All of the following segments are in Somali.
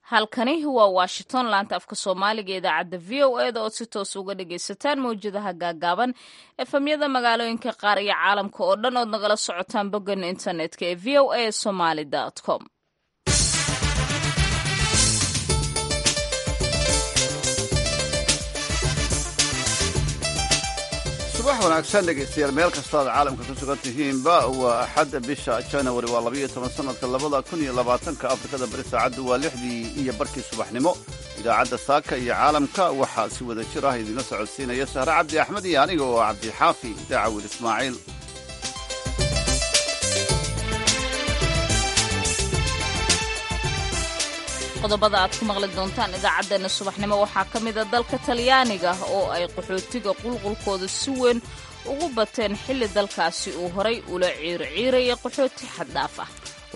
halkani waa washington laanta afka soomaaliga ee idaacadda v o e da ood si toos uga dhagaysataan mawjadaha gaagaaban efamyada magaalooyinka qaar iyo caalamka oo dhan ood nagala socotaan boggan internetka ee v o a somaly com subax wanaagsan dhegaystayaal meel kastoo aad caalamka ku sugan tihiinba waa axadda bisha janawari waa labayo toban sanadka labada kun iyo labaatanka afrikada bari saacaddu waa lixdii iyo barkii subaxnimo idaacadda saaka iyo caalamka waxaa si wada jir ah idinla socodsiinaya sahre cabdi axmed iyo aniga oo cabdixaafi daacawil ismaaciil qodobada aad ku maqli doontaan idaacaddeenna subaxnimo waxaa ka mida dalka talyaaniga oo ay qaxootiga qulqulkooda si weyn ugu bateen xilli dalkaasi uu horay ula ciirciiraya qaxooti xaddhaaf ah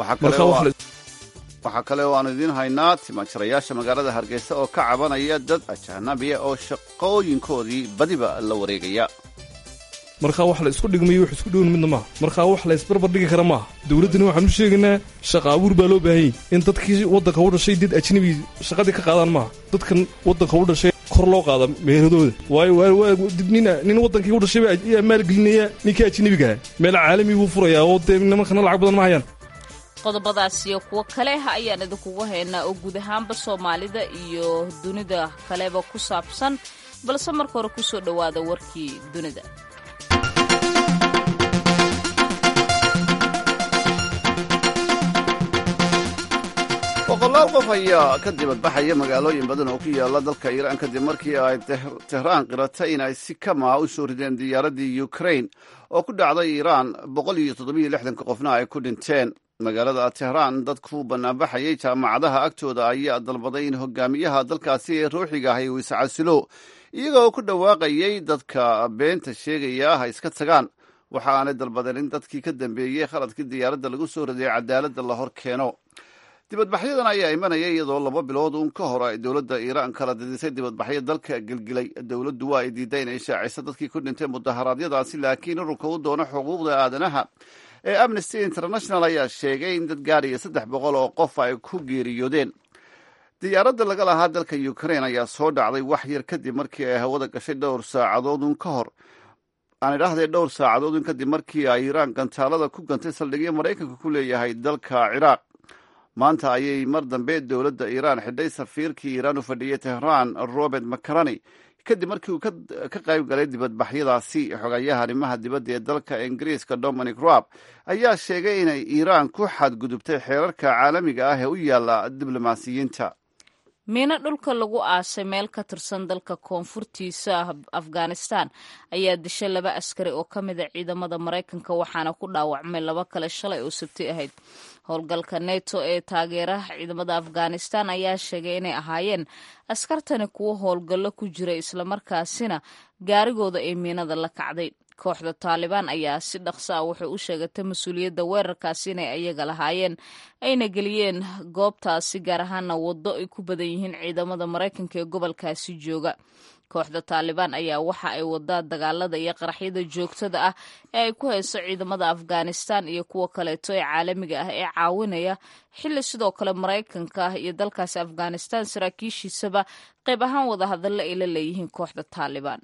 waxaa kale oo aanu idiin haynaa timaajarayaasha magaalada hargeysa oo ka cabanaya dad ajanabiya oo shaqooyinkoodii badiba la wareegaya markaa wax la isku dhigmayo wax isku dhown midna maaha markaa wax la isbarbar dhigi kara maaha dowladdana waxaan u sheegaynaa shaqa abuur baa loo baahanyay in dadkii waddanka u dhashay dad ajnabi shaqadii ka qaadaan maaha dadkan waddanka u dhashay kor loo qaada meeradooda waayo nin waddankii u dhashay ayaa maalgelinaya ninkii ajnabigaha meel caalami buu furayaa oo dee nimankana lacag badan ma hayaan qodobadaas iyo kuwo kale ayaan idinkugu haynaa oo guud ahaanba soomaalida iyo dunida kaleba ku saabsan balse marka hore ku soo dhowaada warkii dunida boqolaal qof ayaa ka dibadbaxaya magaalooyin badan oo ku yaala dalka iiraan kadib markii ay tehraan qiratay in ay si kamaa u soo rideen diyaaraddii ukrain oo ku dhacday iiraan boqol iyo toddobiyo lixdanka qofna ay ku dhinteen magaalada tehraan dadku banaanbaxayay jaamacadaha agtooda ayaa dalbaday in hogaamiyaha dalkaasi ee ruuxiga ahay uu iscasilo iyagoo ku dhawaaqayay dadka beenta sheegaya ha iska tagaan waxa aanay dalbadeen in dadkii ka dambeeyey khaladkii diyaaradda lagu soo riday cadaaladda la hor keeno dibadbaxyadan ayaa imanaya iyadoo laba bilood uun ka hor ay dowladda iiraan kala didisay dibadbaxyo dalka gelgilay dowladdu waa ay diiday inay shaaciso dadkii ku dhintay mudaharaadyadaasi laakiin ururka u doono xuquuqda aadanaha ee amnesty international ayaa sheegay in dad gaadhaya saddex boqol oo qof ay ku geeriyoodeen diyaaradda laga lahaa dalka ukrain ayaa soo dhacday wax yar kadib markii ay hawada gashay dhowr saacadoodun ka hor aan idhaahdee dhowr saacadoodun kadib markii ay iiraan gantaalada ku gantay saldhigyo maraykanka ku leeyahay dalka ciraaq maanta ayay mar dambe dowladda iiraan xidhay safiirkii iiraan u fadhiyey tehraan robert macarani kadib markii uu ka qayb galay dibadbaxyadaasi xogayaha arrimaha dibadda ee dalka ingiriiska dominic rob ayaa sheegay inay iiraan ku xadgudubtay xeerarka caalamiga ah ee u yaalla diblomaasiyiinta miino dhulka lagu aasay meel ka tirsan dalka koonfurtiisa afghanistan ayaa dishay laba askari oo ka mida ciidamada maraykanka waxaana ku dhaawacmay laba kale shalay oo sabti ahayd howlgalka neto ee taageeraha ciidamada afghanistan ayaa sheegay inay ahaayeen askartani kuwo howlgallo ku jira islamarkaasina gaarigooda ee miinada la kacday kooxda taalibaan ayaa si dhaqso ah waxay u sheegatay mas-uuliyadda weerarkaasi inay ayaga lahaayeen ayna geliyeen goobtaasi gaar ahaana waddo ay ku badan yihiin ciidamada maraykanka ee gobolkaasi jooga kooxda taalibaan ayaa waxa ay wadaa dagaalada iyo qaraxyada joogtada ah ee ay ku hayso ciidamada afghanistan iyo kuwa kaleeto ee caalamiga ah ee caawinaya xilli sidoo kale maraykanka iyo dalkaasi afghanistan saraakiishiisaba qayb ahaan wadahadallo ay la leeyihiin kooxda taalibaan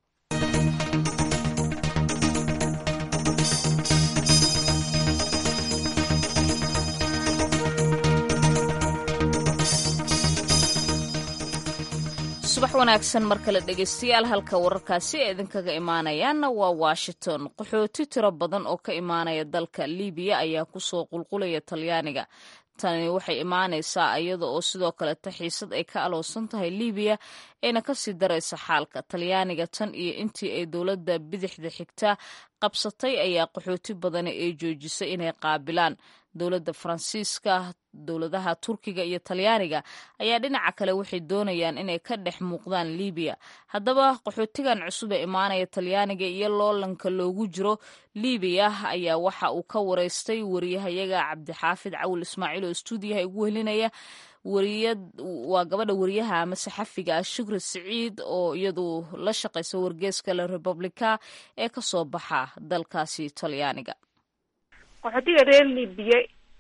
subax wanaagsan mar kale dhegaystayaal halka wararkaasi ee idinkaga imaanayaanna waa washington qaxooti tiro badan oo ka imaanaya dalka libiya ayaa kusoo qulqulaya talyaaniga tani waxay imaanaysaa iyada oo sidoo kaleta xiisad ay ka aloosan tahay libiya ayna kasii daraysa xaalka talyaaniga tan iyo intii ay dowladda bidixda xigta qabsatay ayaa qaxooti badani ay joojisay inay qaabilaan dowladda faransiiska dowladaha turkiga iyo talyaaniga ayaa dhinaca kale waxay doonayaan inay ka dhex muuqdaan libiya haddaba qaxootigan cusub ee imaanaya talyaaniga iyo loolanka loogu jiro libiya ayaa waxa uu ka wareystay wariyahayaga cabdixaafid cawil ismaaciil oo stuudiyaha ugu helinaya waa gabadha wariyaha ama saxafiga ah shukri siciid oo iyadu la shaqaysa wargeeska la republica ee kasoo baxa dalkaasi talyaaniga qaxootiga reer libiya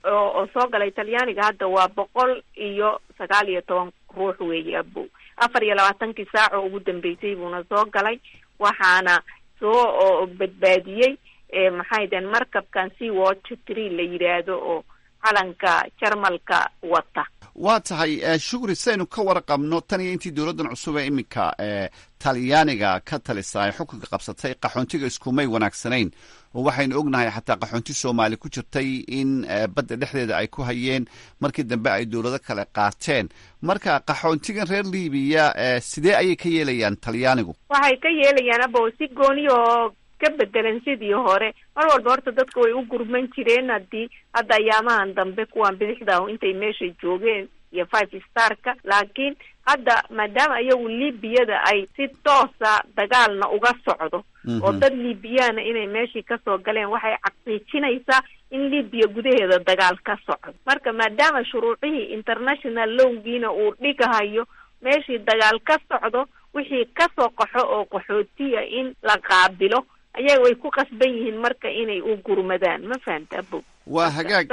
oo soo galay talyaaniga hadda waa boqol iyo sagaal iyo toban ruux weeye abow afar iyo labaatankii saac oo ugu dambeysay buuna soo galay waxaana soo badbaadiyey maxay deen markabkan sea watch tree la yidhaahdo oo calanka jarmalka wata waa tahay shukri saynu ka warqabno tan iyo intii dowladdan cusub ee iminka talyaaniga ka talisa ay xukunka qabsatay qaxoontiga iskumay wanaagsanayn oo waxaynu ognahay xataa qaxoonti soomaali ku jirtay in badda dhexdeeda ay ku hayeen markii dambe ay dowlado kale qaateen marka qaxoontigan reer libiya sidee ayay ka yeelayaan talyaanigu waxay ka yeelayaan abo si gooniyo ka bedelan sidii hore mar walba horta dadka way u gurman jireen haddii hadda ayaamahan dambe kuwan bidixda intay meesha joogeen iyo five starka laakiin hadda maadaama iyagu libiyada ay si toosa dagaalna uga socdo oo dad libiyaana inay meeshii kasoo galeen waxay xaqiijinaysaa in libiya gudaheeda dagaal ka socdo marka maadaama shuruucihii international lowgiina uu dhigahayo meeshii dagaal ka socdo wixii kasoo qaxo oo qaxootiya in la qaabilo ayaga way ku qasban yihiin marka inay u gurmadaan ma fahamta abo waa hagaag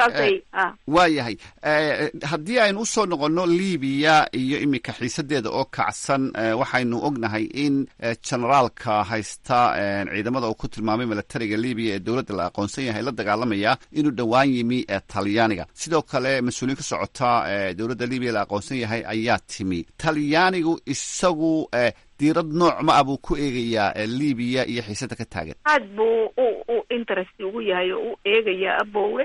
waa yahay haddii aynu usoo noqonno libiya iyo iminka xiisadeeda oo kacsan waxaynu ognahay in generaalka haysta ciidamada uu ku tilmaamay milatariga libiya ee dowladda la aqoonsan yahay la dagaalamaya inuu dhowaan yimi talyaaniga sidoo kale mas-uuliyiin ka socota dowladda libiya la aqoonsan yahay ayaa timi talyaanigu isagu diirad nooc ma ah buu ku eegayaa libiya iyo xiisada ka taagan aad buu u u interest ugu yahay oo u eegaya abowe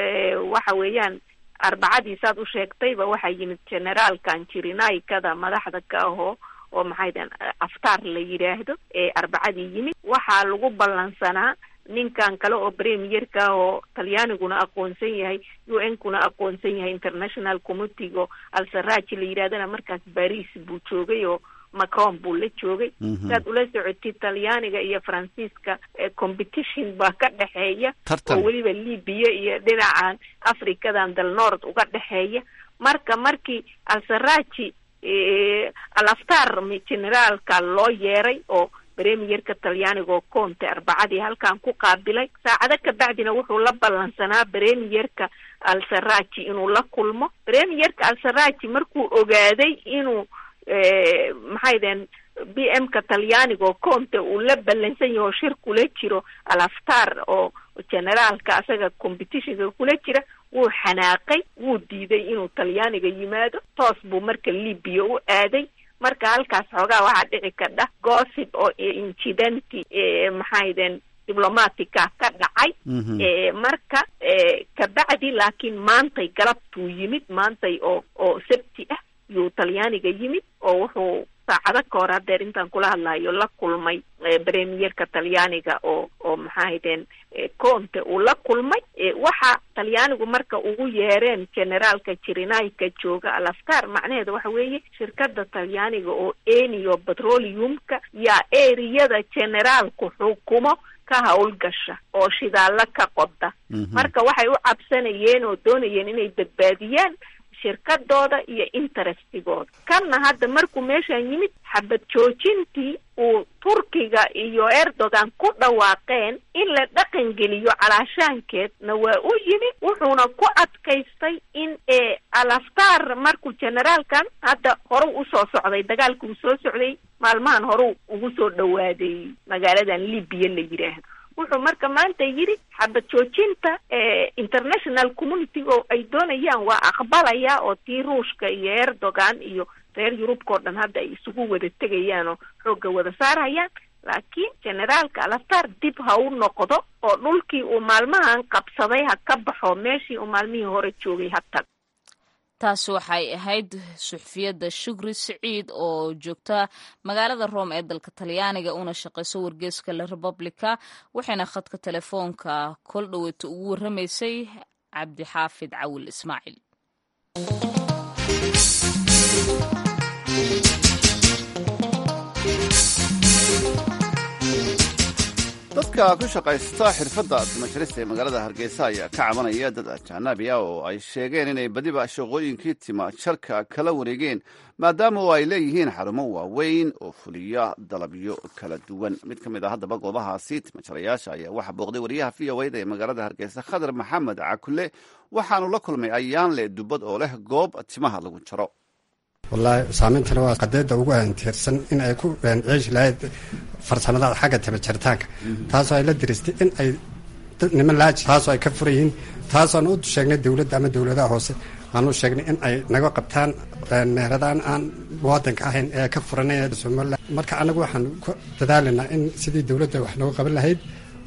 waxa weeyaan arbacadii saad u sheegtayba waxaa yimid generaalkan jirinaykada madaxda ka ahoo oo maxay dahen aftaar la yidhaahdo ee arbacadii yimid waxaa lagu ballansanaa ninkan kale oo premierka ah oo talyaaniguna aqoonsan yahay u n kuna aqoonsan yahay international committeeg oo alsaraji la yidhahdana markaas baris buu joogay oo macron buu la joogay saad ula socotid talyaaniga iyo faransiiska competition baa ka dhexeeya oo weliba libiya iyo dhinacan africadan dal nord uga dhexeeya marka markii alsaraji alaftar generaalka loo yeeray oo premierka talyaaniga oo conte arbacadii halkan ku qaabilay saacado kabacdina wuxuu la ballansanaa premierka alsaraji inuu la kulmo premierka alsaraji markuu ogaaday inuu maxay dehen b m ka talyaaniga oo conte uu la ballansan yaho shir kula jiro alaftar oo generaalka asaga competitionka kula jira wuu xanaaqay wuu diiday inuu talyaaniga yimaado toos buu marka libiya u aaday marka halkaas xoogaa waxaa dhici kadha gossip oo incidenti maxay dehen diblomatica ka dhacay marka kabacdi laakiin maantay galabtuu yimid maantay oo oo sabti ah yuu talyaaniga yimid oo wuxuu saacado ka hor hadeer intaan kula hadlayo la kulmay premierka talyaaniga oo oo maxaahadeen conte uu la kulmay waxa talyaanigu marka ugu yeereen generaalka jirinayka jooga alaftar macnaheeda waxa weeye shirkada talyaaniga oo enio petroleumka yaa eriyada generaalku xukumo ka hawlgasha oo shidaalo ka qoda marka waxay u cabsanayeen oo doonayeen inay badbaadiyaan shirkadooda iyo interestigooda kanna hadda markuu meeshan yimid xabad joojintii uu turkiga iyo erdogan ku dhawaaqeen in la dhaqan geliyo calaashaankeedna waa u yimid wuxuuna ku adkaystay in alaftar markuu generaalkan hadda horuu usoo socday dagaalka uu soo socday maalmahan horuu ugu soo dhawaaday magaaladan libiya la yidhaahdo wuxuu marka maanta yidhi xabad joojinta international community oo ay doonayaan waa aqbalaya oo tii ruushka iyo erdogan iyo reer yurubka oo dhan hadda ay isugu wada tegayaan oo xoogga wada saarhayaan laakiin generaalka alaftar dib ha u noqdo oo dhulkii uu maalmahan qabsaday ha ka baxo meeshii uu maalmihii hore joogay ha tag taasi waxay ahayd suxufiyadda shukri siciid oo joogta magaalada rome ee dalka talyaaniga una shaqayso wargeeska la republica waxayna khadka telefoonka kol dhoweyta ugu warramaysay cabdixaafid cawil ismaaciil dadka ku shaqaysta xirfadda timajarista ee magaalada hargeysa ayaa ka cabanaya dad ajanabi ah oo ay sheegeen inay badiba shaqooyinkii timajarka kala wareegeen maadaama oo ay leeyihiin xarumo waaweyn oo fuliya dalabyo kala duwan mid ka mid ah haddaba goobahaasi timajarayaasha ayaa waxaa booqday wariyaha v o da ee magaalada hargeysa khadar maxamed cakule waxaanu la kulmay ayaanle dubad oo leh goob timaha lagu jaro wallaahi saameyntana waa qadeeda ugu aantiirsan in ay ku ceeshi lahayd farsamada xagga timajaritaanka taasoo ay la diristay in ay niman laaji taasoo ay ka furan yihiin taasoan u sheegnay dowladda ama dowladaha hoose aan u sheegnay in ay naga qabtaan meheradaan aan muwaadinka ahayn ee ka furanay somalilan marka anagu waxaan ku dadaalaynaa in sidii dowladda wax nooga qaban lahayd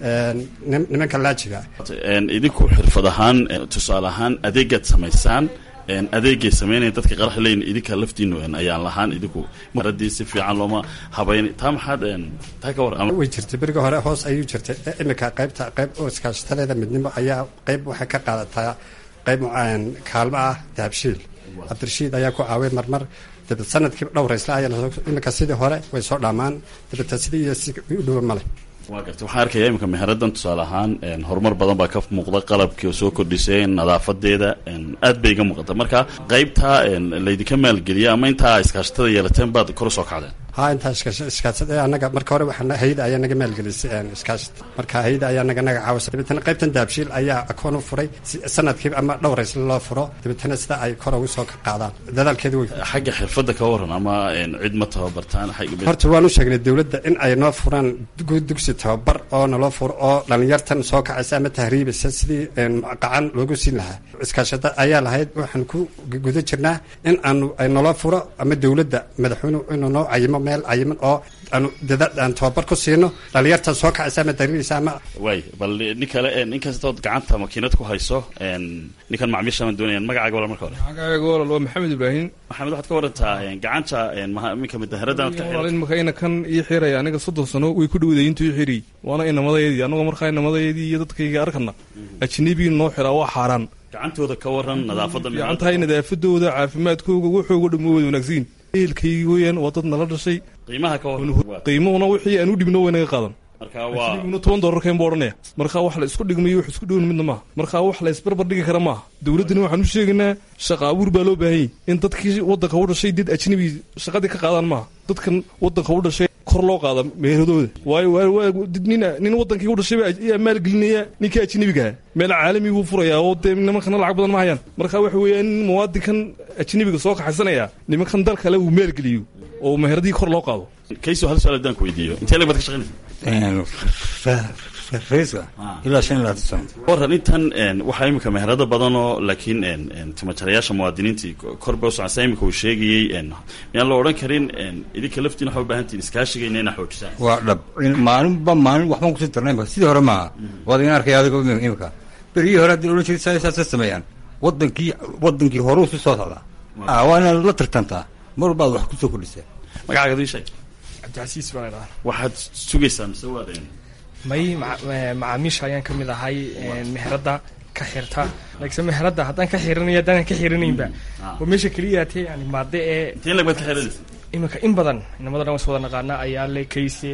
nimanka laajiga idinku xirfad ahaan tusaale ahaan adeegaad samaysaan adeegay sameynaya dadka qarax leyn idinka laftiinu ayaan lahaan idinku maradii si fiican looma habayn taa maxaad taa ka war way jirtay beriga hore hoos ayuu jirtay imika qaybta qayb oo iskaashataleeda midnimo ayaa qayb waxay ka qaadataa qayb kaalmo ah dahabshiil cabdirashiid ayaa ku caaway marmar dabad sanadkii dhowraysla ayaa imika sidii hore way soo dhaamaan dabata sidii iyo si u dhowa male waa garta waxaan arkaya iminka meheradan tusaale ahaan horumar badan baa ka muuqda qalabkii oo soo kordhisay nadaafadeeda aad bay iga muuqata marka qaybta laydinka maalgeliya ama intaa iskaashatada yeelateen baad kor usoo kacdeen ha intaa iskaasada anaga marka hore waxaa hayda ayaa naga maalgelisay iskaashata marka hayda ayaa naga naga caawisa dabeetana qaybtan daabshiil ayaa akoon u furay sanadkiiba ama dhowrays loo furo dabeetana sida ay kor ugu soo qaadaan dadaalkeedu wey xagga xirfadda ka waran ama cid ma tababartaan horta waan u sheegnay dowladda in ay noo furaan dugsi tababar oo naloo furo oo dhalinyartan soo kacaysa ama tahriibisa sidii qacan loogu siin lahaa iskaashada ayaa lahayd waxaan ku guda jirnaa in aanu ay naloo furo ama dowladda madaxweynuhu inuu noo cayimo meel cayiman oo aanu dadaal aan tababar ku siino dhalinyartan soo kacaysa ama tahriibisa ama waay bal nin kale ninkastood gacanta makiinad ku hayso ninkan macmiisha ma doonayaan magacaaga wala marka hore magacaaga walal waa maxamed ibraahim maxamed waxaad ka warantaa gacanta minka midaharadan imaka ina kan ii xiraya aniga soddon sano way ku dhawday intuu ii xiriy waana inamadayadii annagoo markaa inamadayadii iyo dadkayga arkana ajnabii noo xiraa waa xaaraan gacantooda ka waran nadaafadda gacantahay nadaafadooda caafimaadkooga waxooga dhammo wada wanaagsiin ehelkaygi weyaan waa dad nala dhashay qiimaha ka waran qiimuhuna wixii aan u dhibno way naga qaadan marka waa na toban doolarkeen buu odhanaya markaa wax la isku dhigmayo wax isku dhown midna maaha markaa wax la isbarbar dhigi kara maaha dowladdana waxaan u sheegaynaa shaqa abuur baa loo baahanyay in dadkii waddanka u dhashay dad ajnabi shaqadii ka qaadaan maaha dadkan waddanka u dhashay kor loo qaada meeradooda waayo nin nin waddankii u dhashay ayaa maalgelinaya ninka ajnabigaha meel caalami buu furayaa oo dee nimankana lacag badan ma hayaan marka waxa weeyaan in muwaadinkan ajnabiga soo kaxaysanaya nimankan dal kale uu maalgeliyo oo meheradii kor loo qaado kayso hal su-aal haddaan ku weydiiyo intee lag baad ka shaqaynaysa raiiska ilaa shan ilaa sano waran intan waxaa imika meherado badan oo laakiin timajarayaasha muwaadiniintii kor bay usocon saa imika uu sheegayey miyaan la odhan karin idinka laftiin waxaa u baahantiin iskaashigayna inaa xoojisaan waa dhab maalinba maalin waxbaan kusii darnay imika sidii hore maaha waad igan arkaya adigo imika berigii hore haddii odhan jiray saasa sameeyaan wadankii wadankii horuu si soo socdaa waa inaad la tartantaa mar walbaad wax kusoo kordhisaa magacaaga adii sheeg cabdicasiis baan idhaha waxaad sugaysaa mise waad may macaamiisha ayaan ka mid ahay meheradda ka xirta laakiinse meheradda haddaan ka xiranaya haddaanan ka xiranaynba oo meesha keliyaatee yani maade ee intee lag baad ka xiranaysa iminka in badan inamado dhan was wada naqaana ayaale kayse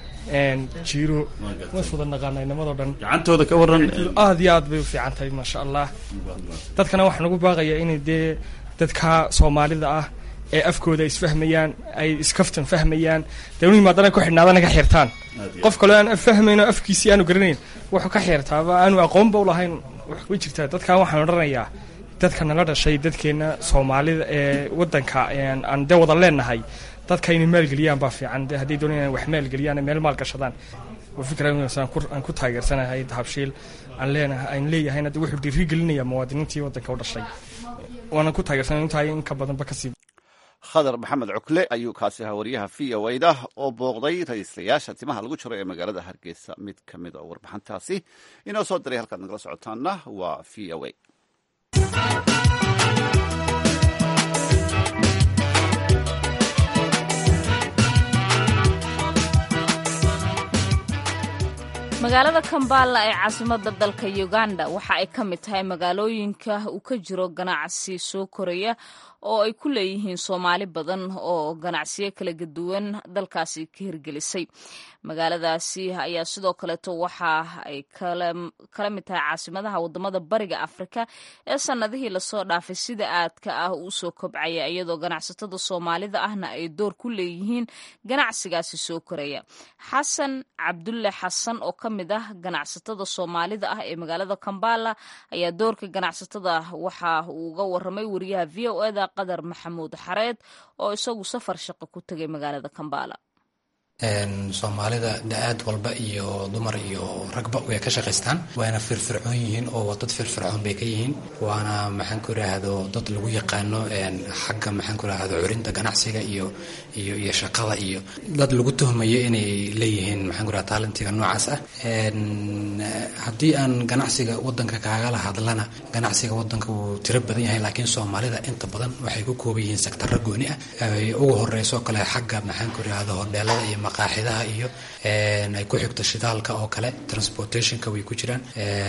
jiiro was wada naqaana inamadoo dhan gacantooda ka waran aad iyo aad bay u fiican tahay maasha allah dadkana waxaa nagu baaqaya inay dee dadka soomaalida ah ee afkooda isfahmayaan ay iskaftan fahmayaan dee u yimaadana ku xidhnaadana ka xirtaan qof kaleo aan fahmayno afkiisii aanu garanayn wuxuu ka xirtaaba aanu aqoonba u lahayn way jirtaa dadkan waxaan odhanayaa dadka nala dhashay dadkeena soomaalida ee wadanka aan dee wada leenahay dadka inay maalgeliyaan baa fiican de hadday doonayaan wax maalgeliyaan ay meel maal gashadaan waa fikra aan ku taageersanahay dahabshiil aan leenahay aan leeyahayna de wuxuu dhiirigelinaya muwaadiniintii wadanka u dhashay waanan ku taageersanay intahay in ka badanba kasii khadar maxamed cukle ayuu kaasi ahaa wariyaha v o da oo booqday ra-iislayaasha timaha lagu jiro ee magaalada hargeysa mid ka mid a warbixintaasi inoo soo diray halkaad nagala socotaana waa v o a magaalada kambala ee caasimada dalka uganda waxa ay ka mid tahay magaalooyinka uu ka jiro ganacsi soo koraya oo ay ku leeyihiin soomaali badan oo ganacsiyo kala duwan dalkaasi ka hirgelisay magaaladaasi ayaa sidoo kaleeto waxa ay kala mid tahay caasimadaha wadamada bariga afrika ee sanadihii lasoo dhaafay sida aadka ah uu soo kobcaya iyadoo ganacsatada soomaalida ahna ay door ku leeyihiin ganacsigaasi soo koraya xasan cabdulle xasan oo ka mid ah ganacsatada soomaalida ah ee magaalada kambala ayaa doorka ganacsatada waxa uu uga waramay wariyaha v o eda qadar maxamuud xareed oo isagu safar shaqo ku tegay magaalada kambala soomaalida da-aad walba iyo dumar iyo ragba way ka shaqaystaan waana firfircoon yihiin oo dad firfircoon bay ka yihiin waana maxaan ku idhaahdo dad lagu yaqaano xagga maxaan ku idhaahdo curinta ganacsiga iyo iyo iyo shaqada iyo dad lagu tuhmayo inay leeyihiin maxaan ku idhahdo talentiga noocaas ah haddii aan ganacsiga wadanka kaagala hadlana ganacsiga wadanka wuu tiro badan yahay laakiin soomaalida inta badan waxay ku kooban yihiin sektarro gooni ah ugu horeyso kale xagga maxaan ku idhaahdo hodheelada iyo maqaaxidaha iyo ay ku xigto shidaalka oo kale transportationka way ku jiraan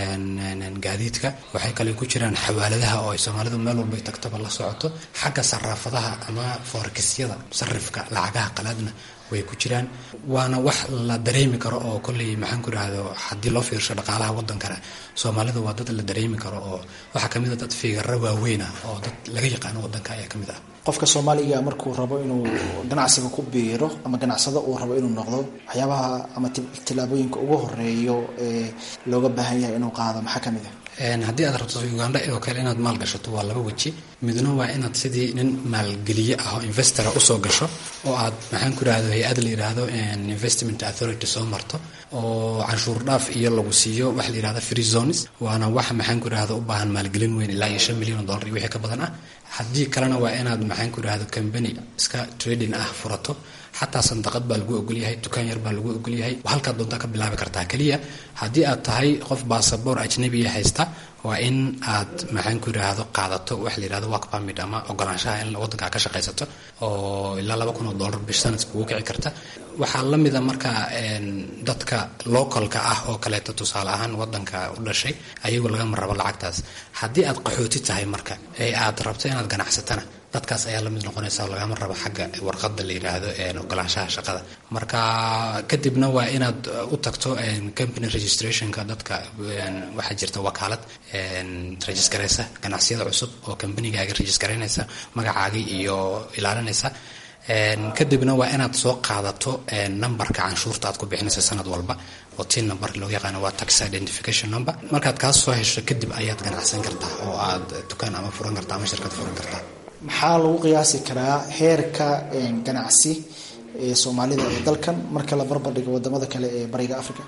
gaadiidka waxay kale ku jiraan xawaaladaha oo ay soomaalidu meel walba tagtaba la socoto xagga saraafadaha ama foorkisyada sarifka lacagaha qalaadna way ku jiraan waana wax la dareemi karo oo kolley maxaan ku idhaahdo haddii loo fiirsho dhaqaalaha wadankana soomaalidu waa dad la dareemi karo oo waxaa kamid a dad fiigaro waaweynah oo dad laga yaqaano wadanka ayaa kamid ah qofka soomaaliga markuu rabo inuu ganacsiga ku biiro ama ganacsado uu rabo inuu noqdo waxyaabaha ama tilaabooyinka ugu horeeyo ee looga baahan yahay inuu qaado maxaa kamid ah haddii aad rabto uganda oo kale inaad maal gashato waa laba weji midna waa inaad sidii nin maalgeliye ah oo investora usoo gasho oo aad maxaan ku idhahdo hay-ad la yidhaahdo investment authority soo marto oo canshuur dhaaf iyo lagu siiyo waxa la yidhahdo free zones waana wax maxaan ku idhahdo u baahan maalgelin weyn ilaa iyo shan milyan oo dollar iyo wixii ka badan ah haddii kalena waa inaad maxaan ku idhahdo company iska trading ah furato xataa sandaqad baa lagu ogolyahay dukaan yar baa lagu ogolyahay halkaad doontaa ka bilaabi kartaa keliya haddii aad tahay qof basaboor ajnabiya haysta waa in aad maxaan ku idhaahdo qaadato waxa la yidhahdo work permit ama ogolaanshaha in wadankaa ka shaqaysato oo ilaa laba kun oo dollar bish sanadka kugu kici karta waxaa la mida marka dadka localka ah oo kaleeto tusaale ahaan wadanka u dhashay ayagu lagama rabo lacagtaas haddii aad qaxooti tahay marka ee aad rabto inaad ganacsatana dadkaas ayaa lamid noqonaysa oo lagama rabo xagga warqada la yidhaahdo ogolaanshaha shaqada marka kadibna waa inaad u tagto company registrationka dadka waxaa jirta wakaalad regisgaraysa ganacsiyada cusub oo combanigaaga regisgaraynaysa magacaagii iyo ilaalinaysa kadibna waa inaad soo qaadato numberka canshuurta aad ku bixinaysa sanad walba oo tin number loo yaqaano waa tax identification number markaad kaas soo hesho kadib ayaad ganacsan kartaa oo aad dukaan ama furan kartaa ama shirkad furan kartaa maxaa lagu qiyaasi karaa heerka ganacsi ee soomaalida ee dalkan marka la barbardhigo wadamada kale ee bariga africa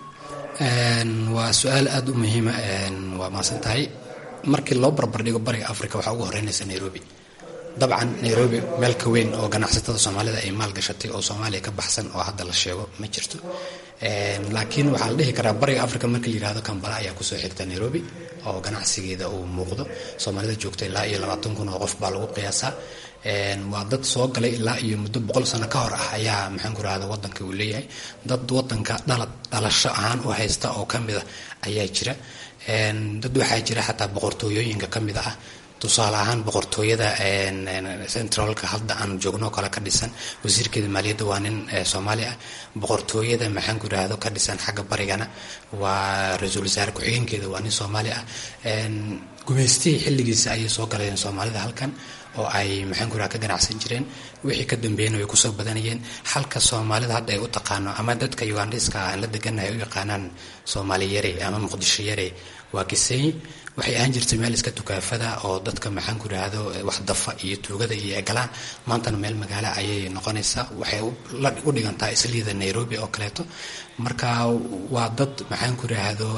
waa su-aal aada u muhiima waa maasan tahay markii loo barbardhigo bariga africa waxaa ugu horeynaysa nairobi dabcan nairobi meel ka weyn oo ganacsatada soomaalida ay maal gashatay oo soomaaliya ka baxsan oo hadda la sheego ma jirto laakiin waxaa la dhihi karaa bariga africa markii la yihahdo kambala ayaa kusoo xigta nairobi oo ganacsigeeda uu muuqdo soomaalida joogta ilaa iyo labaatan kun oo qof baa lagu qiyaasaa waa dad soo galay ilaa iyo muddo boqol sano ka hor ah ayaa maxaan ku rahda wadanka uu leeyahay dad wadanka dhalad dhalasho ahaan u haysta oo kamid a ayaa jira dad waxaa jira xataa boqortooyooyinka kamid ah tusaale ahaan boqortooyada centralka hadda aan joogno kale ka dhisan wasiirkeeda maaliyadda waa nin soomaali ah boqortooyada maxaan ku idhaahdo ka dhisan xagga barigana waa ra-iisul wasaare ku-xigeenkeeda waa nin soomaali ah gumaystihii xilligiisa ayay soo galeen soomaalida halkan oo ay maxaan ku idhaha ka ganacsan jireen wixii ka dambeeyana way kusoo badanayeen halka soomaalida hadda ay u taqaano ama dadka ugandiska aan la deganahay u yaqaanaan soomaali yare ama muqdisho yare waa kiseyi waxay ahaan jirtay meel iska tukaafada oo dadka maxaan ku idhaahdo wax dafa iyo tuugada iyo egalaan maantana meel magaalo ayay noqonaysaa waxay u dhigantaa isliida nairobi oo kaleeto marka waa dad maxaan ku idhaahdo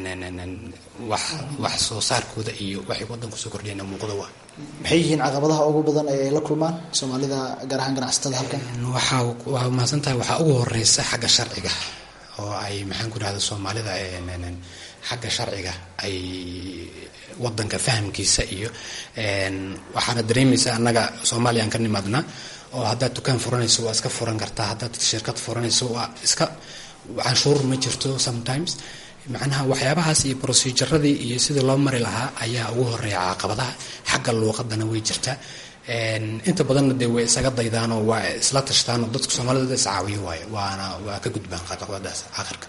wax soo saarkooda iyo waxay wadanku soo kordhiyeen muuqda waa maxay yihiin caqabadaha ugu badan ee ay la kulmaan soomaalida gaar ahaan ganacsatada halkan waxaa waa mahadsan tahay waxaa ugu horeysa xagga sharciga oo ay maxaan ku idhahdo soomaalida xagga sharciga ay wadanka fahamkiisa iyo waxaana dareemaysa annaga soomaaliya aan ka nimaadnaa oo haddaad dukaan furanayso waa iska furan kartaa haddaad shirkad furanayso waa iska canshuur ma jirto sometimes macnaha waxyaabahaas iyo proceduradii iyo sidii loo mari lahaa ayaa ugu horeeya caqabadaha xagga luuqadana way jirtaa inta badanna dee way isaga daydaanoo waa isla tashtaanoo dadka soomaalida iscaawiyo waayo waana waa ka gudbaan caqabadaas aakhirka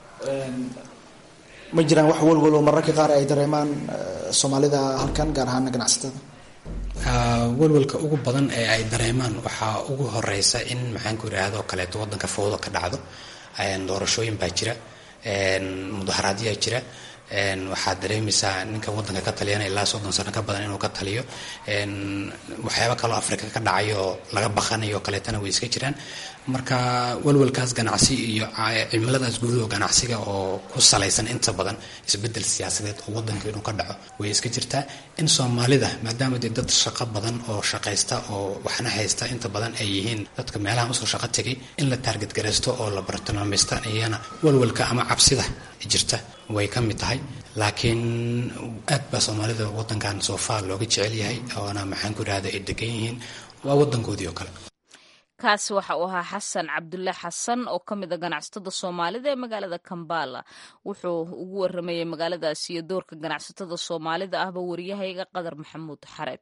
ma jiraan wax walwalo mararka qaar ay dareemaan soomaalida halkan gaar ahaana ganacsatada walwalka ugu badan ee ay dareemaan waxaa ugu horeysa in maxaanku idhaahdo kaleeto wadanka fowdo ka dhacdo doorashooyin baa jira mudaharaadyaa jira waxaad dareemaysaa ninkan wadanka ka taliyana ilaa soddon sano ka badan inuu ka taliyo waxyaaba kaloo afrika ka dhacayo laga baqanayo kaleetana way iska jiraan marka walwalkaas ganacsi iyo cimiladaas guud oo ganacsiga oo ku salaysan inta badan isbedel siyaasadeed oo wadanka inuu ka dhaco way iska jirtaa in soomaalida maadaama dee dad shaqo badan oo shaqaysta oo waxna haysta inta badan ay yihiin dadka meelaha usoo shaqo tegay in la taarget garaysto oo la bartilmaamaysta iyana walwalka ama cabsida jirta way ka mid tahay laakiin aad baa soomaalida wadankan soofaa looga jecel yahay oona maxaan ku idhahda ay degan yihiin waa wadankoodii oo kale kaasi waxa uu ahaa xasan cabdulle xasan oo ka mid a ganacsatada soomaalida ee magaalada kambala wuxuu ugu waramayay magaaladaasi iyo doorka ganacsatada soomaalida ahba wariyahayga qadar maxamuud xareed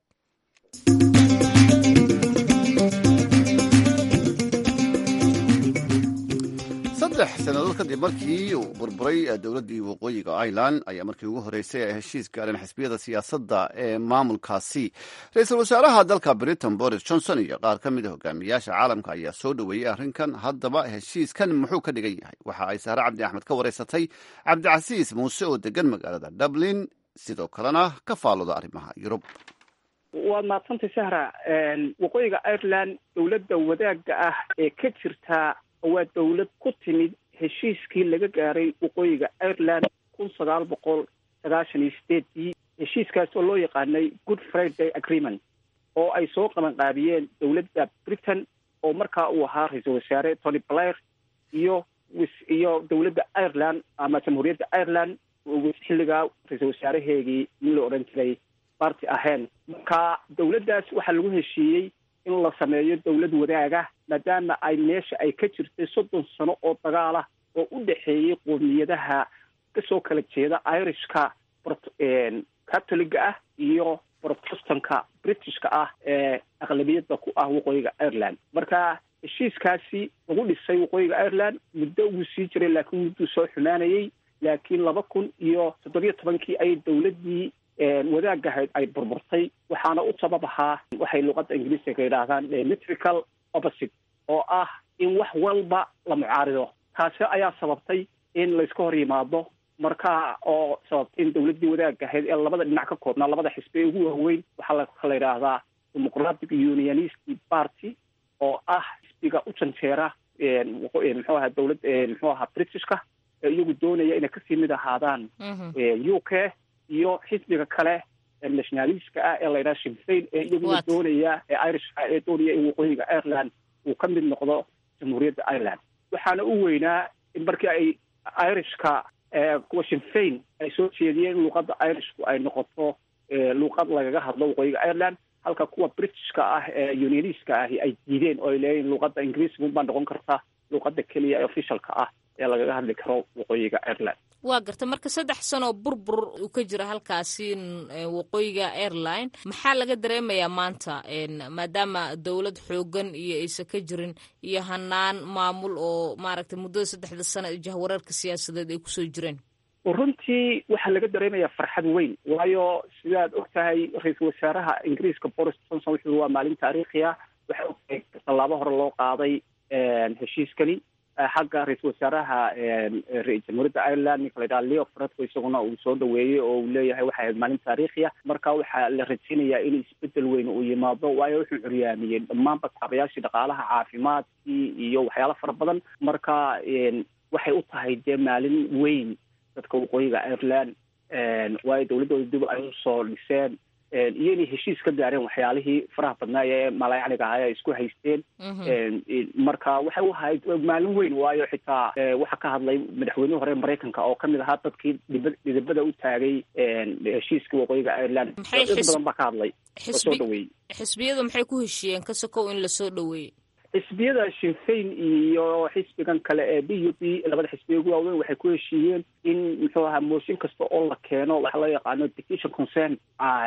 saddex sannadood kadib markii uu burburay dowladdii waqooyiga ireland ayaa markii ugu horreysay ay heshiis gaareen xisbiyada siyaasadda ee maamulkaasi ra-iisul wasaaraha dalka britain boris johnson iyo qaar ka mid a hogaamiyaasha caalamka ayaa soo dhoweeyey arrinkan haddaba heshiiskan muxuu ka dhigan yahay waxa ay sahre cabdi axmed ka wareysatay cabdicasiis muuse oo degan magaalada dublin sidoo kalena ka faalooda arrimaha yurub waad mahadsantay sahra waqooyiga ireland dowladda wadaagga ah ee ka jirta waa dowlad ku timid heshiiskii laga gaaray waqooyiga ireland kun sagaal boqol sagaashan iyo sideedii heshiiskaas oo loo yaqaanay good friday agreement oo ay soo qabanqaabiyeen dowladda britain oo markaa uu ahaa ra-iisul wasaare tony blair iyo iyo dowladda ireland ama jamhuuriyadda ireland xilligaa ra-iisul wasaaraheegii nin la odhan jiray barty ahen marka dowladdaas waxaa lagu heshiiyey in la sameeyo dowlad wadaaga maadaama ay meesha ay ka jirtay soddon sano oo dagaal ah oo u dhexeeyey qoomiyadaha kasoo kala jeeda irishka catoliga ah iyo protestanka britishka ah ee aqlabiyadda ku ah waqooyiga ireland marka heshiiskaasi lagu dhisay waqooyiga ireland muddo wuu sii jiray laakiin mudduu soo xumaanayey laakiin laba kun iyo toddobiyo tobankii ayay dowladdii wadaagahayd ay burburtay waxaana u sabab ahaa waxay luqadda ingiriiska yidhaahdaan metrical opposite oo ah in wax walba la mucaarido taasi ayaa sababtay in layska hor yimaado marka oo sababtay in dowladdii wadaagahayd ee labada dhinac ka koobnaa labada xisbi ee ugu waaweyn waxaa la yidhaahdaa democratic unionist party oo ah xisbiga u janjeera muxuu ahaa dowlad muxuu ahaa britishka ee iyagu doonaya inay kasii mid ahaadaan u k iyo xisbiga kale nationalistka ah ee la yidhaha shimfain ee iyaguna doonaya ee irishka ee doonaya in waqooyiga ireland uu ka mid noqdo jamhuuriyadda ireland waxaana u weynaa in markii ay irishka kuwa shimfain ay soo jeediyeen in luuqadda irishku ay noqoto luuqad lagaga hadlo waqooyiga ireland halka kuwa britishka ah ee unionistka ahi ay diideen oo ay leeyihin luuqadda ingiriisga unbaa noqon karta luuqadda keliya ee officialka ah ee lagaga hadli karo waqooyiga ireland waa garta marka saddex sanoo burbur uu ka jira halkaasi waqooyiga airline maxaa laga dareemayaa maanta maadaama dowlad xoogan iyo aysan ka jirin iyo hanaan maamul oo maaragtay muddada saddexda sano ee jahwareerka siyaasadeed ay kusoo jireen runtii waxaa laga dareemayaa farxad weyn waayo sidaad og tahay ra-iisul wasaaraha ingiriiska boris johnson wuxuu waa maalin taariikhiya waxa ogtahay tallaabo hore loo qaaday heshiiskani xagga ra-iisul wasaaraha jamhuuriyadda ireland ninka la yidhaha leo fredko isaguna uu soo dhaweeyey oo uu leeyahay waxay ahayd maalin taariikhiya marka waxaa la rajeynayaa in isbedel weyn uu yimaado waayo wuxuu curyaamiyey dhammaanba kaabayaashii dhaqaalaha caafimaadkii iyo waxyaalo fara badan marka waxay u tahay dee maalin weyn dadka waqooyiga ireland waayo dowladdooda dib ay usoo dhiseen iyo inay heshiis ka gaareen waxyaalihii faraha badnaa ee malayacniga ahaa ay isku haysteen marka waxay u ahayd maalin weyn waayo xitaa waxaa ka hadlay madaxweynihii hore maraykanka oo kamid ahaa dadkii dhiba dhidibada u taagay heshiiskii waqooyiga ireland dad badan baa ka hadlay oo soo dhaweeyey xisbiyadu maxay ku heshiiyeen ka sokow in lasoo dhaweeyey xisbiyada shinfayn iyo xisbigan kale ee b u p labada xisbiya ugu waaweyn waxay ku heshiiyeen in muxuu ahaa mooshin kasta oo la keeno waxa loo yaqaano petition concern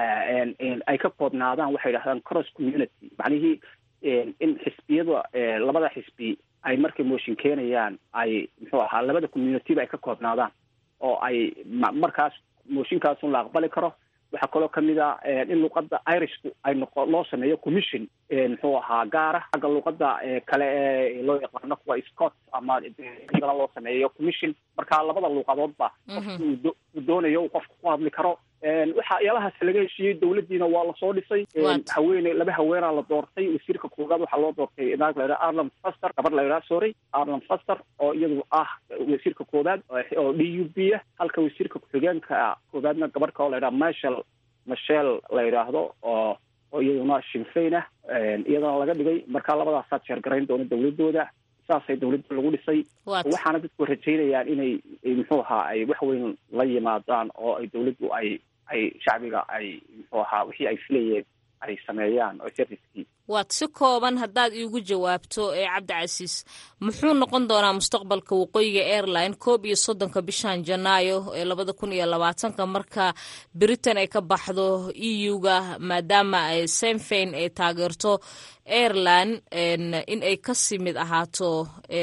ay ka koobnaadaan waxay yidhahdaan cross community macnihii in xisbiyada labada xisbi ay markay mooshin keenayaan ay muxuu ahaa labada communityba ay ka koobnaadaan oo ay markaas mooshinkaasun la aqbali karo waxaa kaloo kamid a in luqada irishku ay noqo loo sameeyo commission muxuu ahaa gaara xagga luqada kale ee loo yaqaano kuwa scott ama dana loo sameeyo commission marka labada luuqadoodba qofki uu doonayo uu qofka ku hadli karo waxyaalahaas laga heshiiyey dawladdiina waa lasoo dhisay haweene laba haweenaa la doortay wasiirka koowaad waxaa loo doortay naag la yidhaha arland faster gabar la yidhaha sorry arland faster oo iyadu ah wasiirka koowaad oo d u b ah halka wasiirka ku-xigeenka koowaadna gabar ka oo la yidhaha marshal mashel la yidhaahdo oo oo iyaduna shinfayn ah iyadana laga dhigay marka labadaasaa jeergarayn doona dawladooda saasay dawladda lagu dhisay waxaana dadku rajaynayaan inay muxuu ahaa ay wax weyn la yimaadaan oo ay dawladdu ay ay shacbiga ay muxuu ahaa wixii ay filayeen ay sameeyaan oo servicekii waad si kooban haddaad iigu jawaabto ee cabdicasiis muxuu noqon doonaa mustaqbalka waqooyiga airline koob iyo soddonka bishan janaayo ee labada kun iyo labaatanka marka britain ay ka baxdo e u-ga maadaama ay senfain ay taageerto airline in ay kasii mid ahaato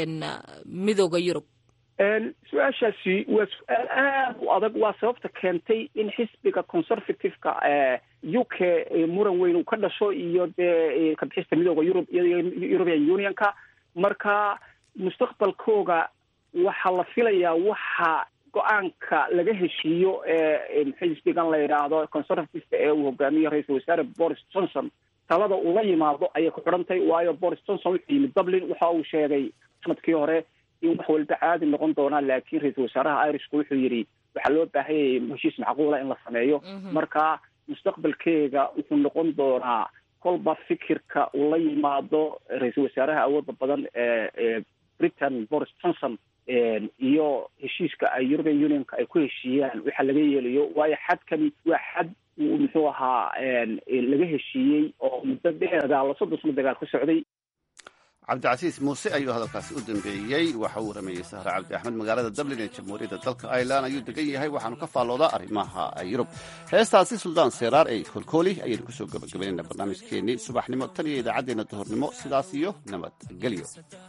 midooda yurub su-aashaasi waa su-aal aad u adag waa sababta keentay in xisbiga conservative-ka u k muran weyn uu ka dhasho iyo dee kabixista midooda yurub iyo european unionka marka mustaqbalkooga waxaa la filayaa waxa go-aanka laga heshiiyo ee xisbigan la yidhaahdo conservative-ka ee uu hogaamiyo ra-iisul wasaare boris johnson talada uu la yimaado ayay ku xidhantay waayo boris johnson wuxuu yimid dublin waxa uu sheegay sanadkii hore in wax walba caadi noqon doonaan laakiin ra-iisul wasaaraha irishku wuxuu yidhi waxaa loo baahanyay heshiis macquula in la sameeyo marka mustaqbalkeega wuxuu noqon doonaa kolba fikirka uu la yimaado ra-iisul wasaaraha awooda badan ee britain boris johnson iyo heshiiska ay european unionka ay ku heshiiyaan waxa laga yeelayo waayo xadkani waa xad uu muxuu ahaa laga heshiiyey oo muddo dheer dagaalo soddon sano dagaal ku socday cabdicasiis muuse ayuu hadalkaasi u dambeeyey waxa uu warameeyey sahre cabdi axmed magaalada dublin ee jamhuuriyadda dalka irelan ayuu degan yahay waxaanu ka faalloodaa arrimaha yurub heestaasi suldaan seeraar ee kolkooli ayaynu kusoo gabagabaynayna barnaamijkeennii subaxnimo tan iyo idaacaddeenna duhurnimo sidaas iyo nabadgelyo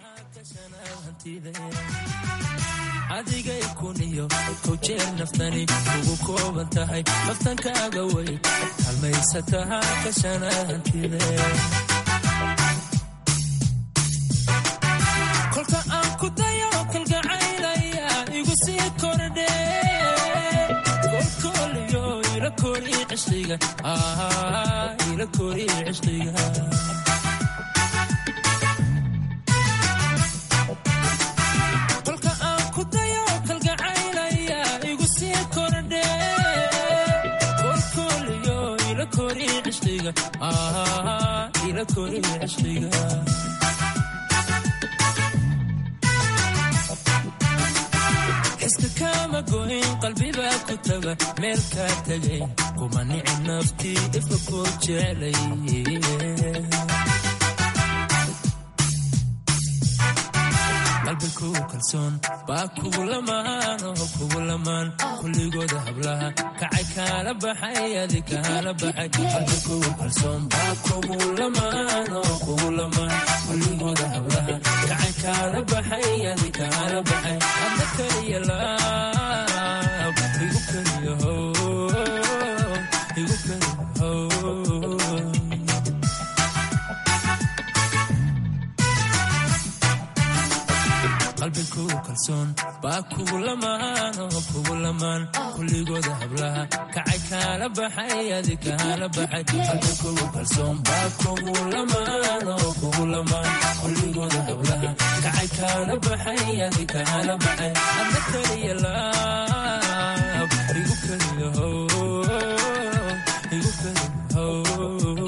adigay kuniyo kow jeer naftani ugu kooban tahay naftankaaga wey halmaysataha kashanaantide kolka aan ku dayo kalgacaylaya igu sii kordhe kolkooliyo ila kori cishqiga ila kori cishqiga kolka aan ku dayo kalgacaylaya igu sii kordhe kolkooliyo ila kori cishqiga ila kori cishqiga xiska kama goyn qalbibaa ku taga meel kaa tegay kuma nici naftii ifa koo jeclay qalbigu kalsoon baa kugu lamaan oo kugu lamaan kulligooda hablaha kacay kaala baxay adi kaala baxay qalbigu kalsoon baa kugu lamaan oo kugu lamaan kulligooda hablaha kacay kaala baxay adi kaala baxay adna kaliya laab igu kaliya how igu kaliya how qalbigu kalsoon baa kugu lamaan oo kugu lamaan kulligooda hablaha kacay kaala baxay adi kaala baxay qalbigu kalsoon baa kugu lamaan oo kugu lamaan kulligooda hablaha kacay kaala baxay adi kaala baxay adna kaliya laab igu kaliya how igu kaliya how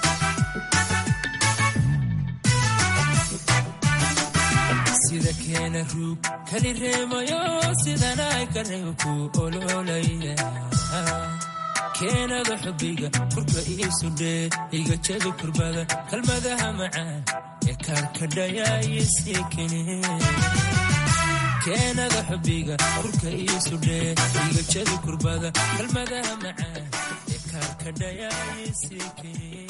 sida keena kala ruug kali reemayo sidanay ka reebku ololaya keenada xubiga kurka iisu dhee iga jabi kurbada kalmadaha macaan ee kaarkadhayaayisii kene keenada xubiga kurka iisu dhee iga jabi kurbada kalmadaha macaan ee kaarkadhayaayisii kene